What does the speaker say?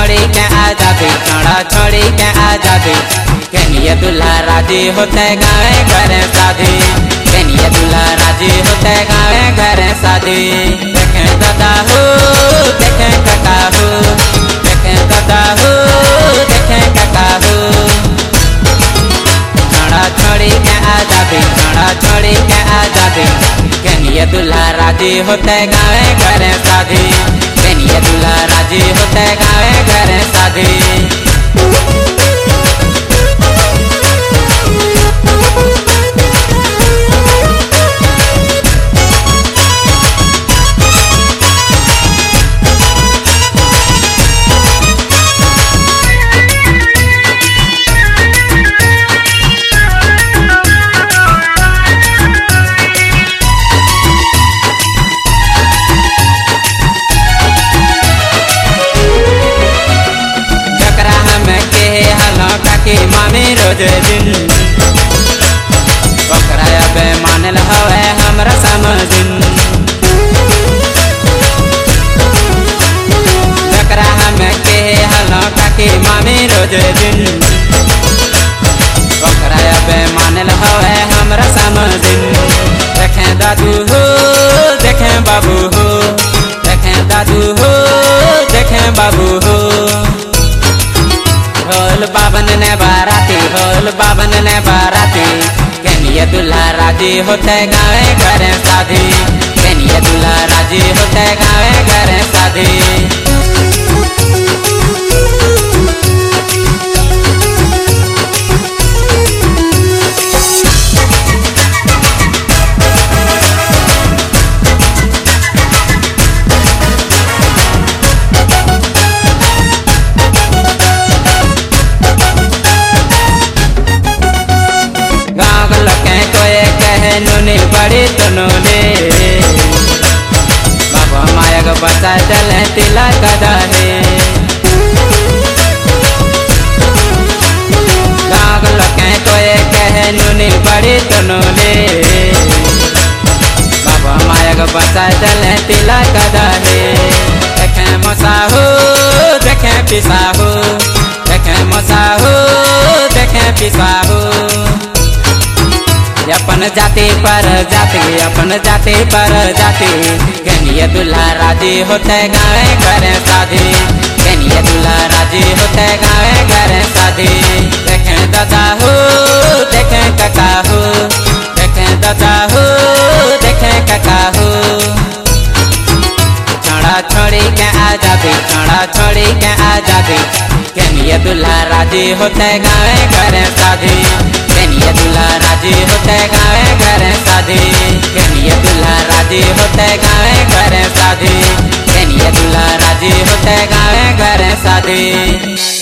छोड़ी के आजादी छोड़ा छोड़ी के आजादी कनिए दूल्हा राजी होते गावे घरे शादी कनिए दूल्हा राजी होते गावे घरे शादी देखे दादा हो देखे काका हो देखे दादा हो देखे काका हो छोड़ा छोड़ी के आजादी छोड़ा छोड़ी के आजादी कनिए दूल्हा राजी होते गावे घरे शादी कनिए दूल्हा राजी होते गावे घरे शादी जकरा हम के हलो काकी मामी रोज दिन ओकरा अब मानल हवे हमरा समझिन जकरा हम के हलो काकी मामी रोज दिन ओकरा अब मानल हवे हमरा समझिन देखे दादू हो देखे बाबू हो देखे दादू हो देखे बाबू हो होल बाबन ने बाराती होल बाबन ने बाराती कनिए दूल्हा राजी होते गावे घरे शादी कनिए दूल्हा राजी होते गावे घरे शादी गाँव लके कोए कहे नुनी बड़ी तनुले बाबा माया को बचा चले तिलक दहे गाँव लके कोए कहे नुनी बड़ी तनुले बाबा माया को बचा चले तिलक दहे देखे मसाहू देखे पिसाहू देखे मसाहू देखे पिसाहू अपन जाति पर जाति अपन जाति पर जाति कनिए दूल्हा राजी होते गावे घरे शादी कनिए दूल्हा राजी होते गावे घरे शादी देखे दादा हो देखे काका हो देखे दादा हो देखे काका हो छोड़ा छोड़ी के आजादी छोड़ा छोड़ी के आजादी कनिए दूल्हा राजी होते गावे घरे शादी कनिए दूल्हा राजी होते गावे घरे शादी कनिए दूल्हा राजी होते गावे घरे शादी कनिए दूल्हा राजी होते गावे घरे शादी